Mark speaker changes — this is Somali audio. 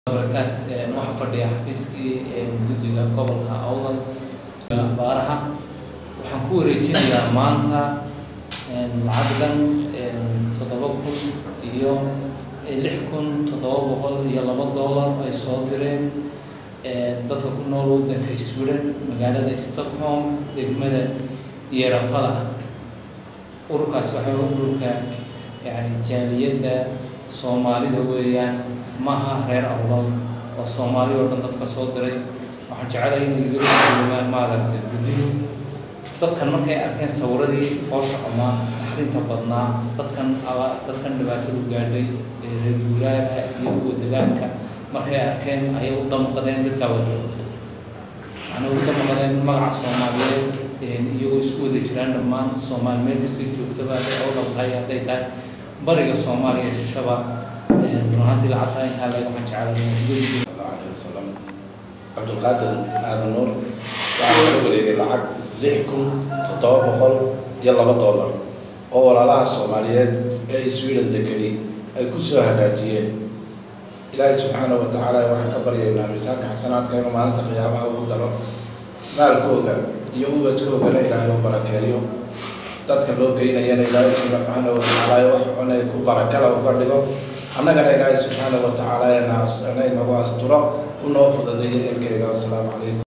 Speaker 1: barakaat waxaa fadhiya xafiiskii guddiga gobolka awdal abaaraha waxaan ku wareejinayaa maanta lacagdan toddoba kun iyo lix kun toddoba boqol iyo laba dollar ay soo direen dadka ku nool waddanka sweden magaalada stockholm degmada yerafala ururkaas waxay ururka yani jaaliyadda soomaalida weeyaan maaha reer awdal oo soomaali oo dhan dadka soo diray waxaan jecelahay inay iga umaan maaragtay guddigu dadkan markay arkeen sawiradii foosha ama naxdinta badnaa dadkan dadkan dhibaatadu gaadhay ee reer guuraaga iyo kuwa degaanka markay arkeen ayay u damqadeen dadkaa wada macnaa u damqadeen magaca soomaaliyeed iyagoo isku wada jiraan dhammaan soomaali meel kastay joogtaba hadday awdal tahay hadday tahay bariga soomaaliya shishaba runaantii lacagtaa intaa leeg waxaan jecelahay
Speaker 2: alay wasalam cabdulqaadir aadan nuur waxaa laga wareegay lacag lix kun toddoba boqol iyo laba dollar oo walaalaha soomaaliyeed ee sweden degani ay ku soo hagaajiyeen ilaahay subxaana wa tacaala waxaan ka baryaynaa miisaanka xasanaadka inuu maalinta qiyaamaha ugu daro maalkooga iyo ubadkoogana ilaahay u barakeeyo dadka loo geynayana ilaahay subxaana wa tacaala wax cunay ku barakala uga dhigo annagana ilaahay subxaana wa tacaala nagu asturo unoo fududeeyo xilkayga wasalaamu calaykum